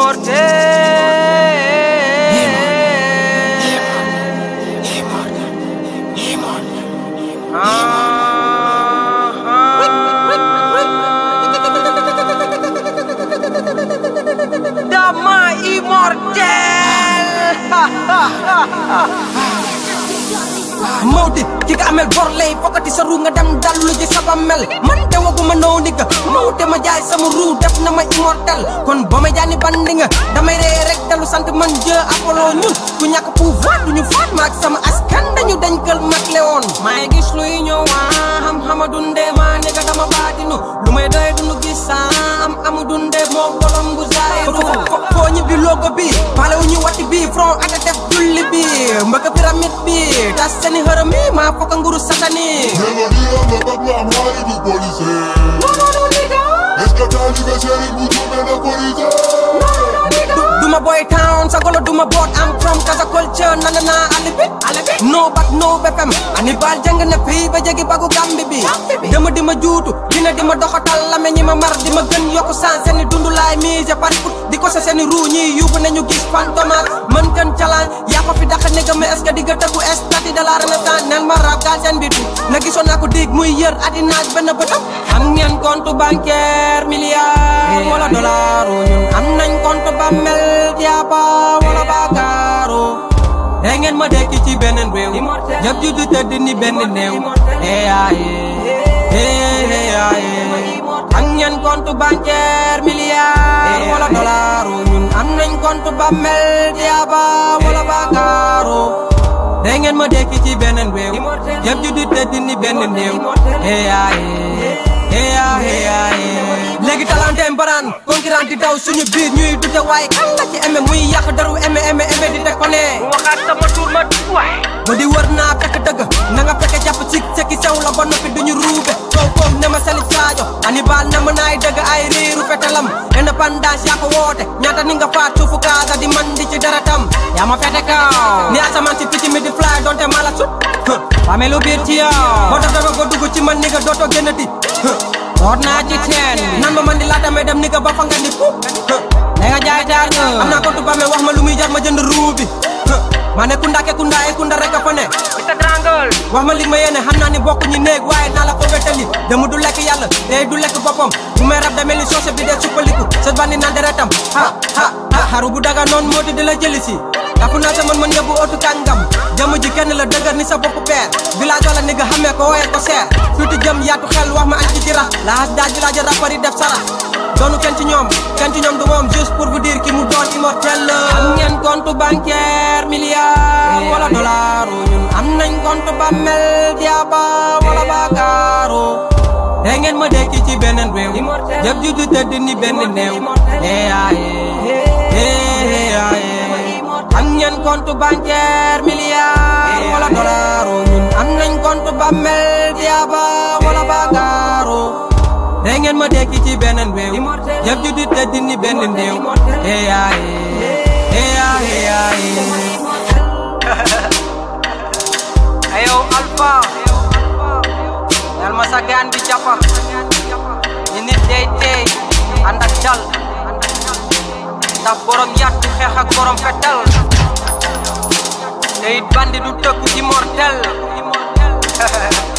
Dama immortel Mawdi ki nga amel bor lay fokkati sa ru nga dem dallu ji sa bammel man de waguma noo nigga Mawde ma jaay sama ru def na ma immortel kon ba ma jaani bandi nga damay ree rek dalu sant man jë Apollo ñun ku ñàkk pouvoir du ñu faat ma ak sama askan dañu dañ kël mag lewoon maay gis luy ñëw waa xam xama dunde ma nigga dama baatinu lu may doy dunu gis sam amu dunde moo bolom bu zaayiru foo ñibbi logo bi pale wu ñu wati bi front ak def julli bi mbëkk pyramide bi tas seeni xërëm yi maa fokk nguru satani Melodía no papa amari du police Est-ce que taalibe Serigne bu juume na police duma boy town sa golo duma boot am from kasa culture nana na alibi no bat no befem anibal jàng na fii ba jegi bagu gambi bi dama dima juutu dina dima doxatal la me ñi ma mar dima gën yokku san seeni dundu laay mise par foot di ko sa seeni ruu ñi yóbbu nañu gis fantomas mën gën challenge yaa ko fi daxa nega mais est-ce que di nga tëggu estati de la renaissance nel ma rap gaal seen bitu na gisoon naa ko dig muy yër adinaaj benn bëtam am ngeen compte bancaire milliard wala dollar ñun am nañ compte bammel diaba wala bakaro te ngeen ma dekki ci beneen réew jëf ju du tëdd ni benn néew eyaye am ngeen compte bancaire milliard wala dollar ñun am nañ compte bammel diaba wala bakaro te ngeen ma dekki ci beneen réew jëf ju du tëdd ni benn néew eyaye eyaye léegi talante mbaraan concurrent di daw suñu biir ñuy dute waaye kan la ci eme muy yàq daru eme eme eme di teg ko ne waxaat sama tur ma waay ma di wër naa fekk dëgg na nga fekk jàpp ci sekki sew la ba noppi duñu ruube kaw koom ne ma sali saajo Hannibal na ma naay dëgg ay riiru fetalam indépendance yaa ko woote ñaata ni nga faat suufu kaasa di man di ci daratam yaa ma fete kaw ni asamaan si picc mi di fly donte mala sut xame lu biir ci yow moo tax dafa ko dugg ci man ni nga dootoo génnati root naa ci teen bi nan ma man di laata may dem ni nga ba fa nga ni fu da nga jaay taar nga am naa ko tuba me wax ma lu muy jar ma jënd ruubi ma ne kunda ke kunda e kunda rek a fa ne Mr Triangle wax ma li ma yéene xam naa ni bokk ñi néeg waaye naa la ko wétali dama du lekk yàlla day du lekk boppam bu may rab demee li soose bi dee suppaliku sa bandi naan deretam ha ha ha xaru bu daga noonu moo di di la jëli si dafu naa sa man man yóbbu otu kàngam jëmm ji kenn la dëgër ni sa bopp peer village wala ni nga xamee ko wooyee ko seer tuuti jëm yaatu xel wax ma añ ci jira laas daaj village rappeur yi def sara doonu kenn ci ñoom kenn ci ñoom du moom juste pour vous dire ki mu doon immortel la am ngeen compte bancaire milliard wala dollar ñun am nañ compte bammel diaba wala bakaro te ngeen ma dekki ci beneen réew jëf ju du tëdd ni benn néew eyaye eyaye am ngeen compte bancaire milliard wala dollar ñun am nañ compte bammel diaba wala bakaro te ngeen ma dekki ci beneen réew jëf ju du tëdd ni benn néew eyaye eyaye ayow alpha yal ma sa gaan bi jàppa ni nit day tey ànd ak dal ndax borom yàtt du xeex ak borom fetal te it bandi du tëkku immortel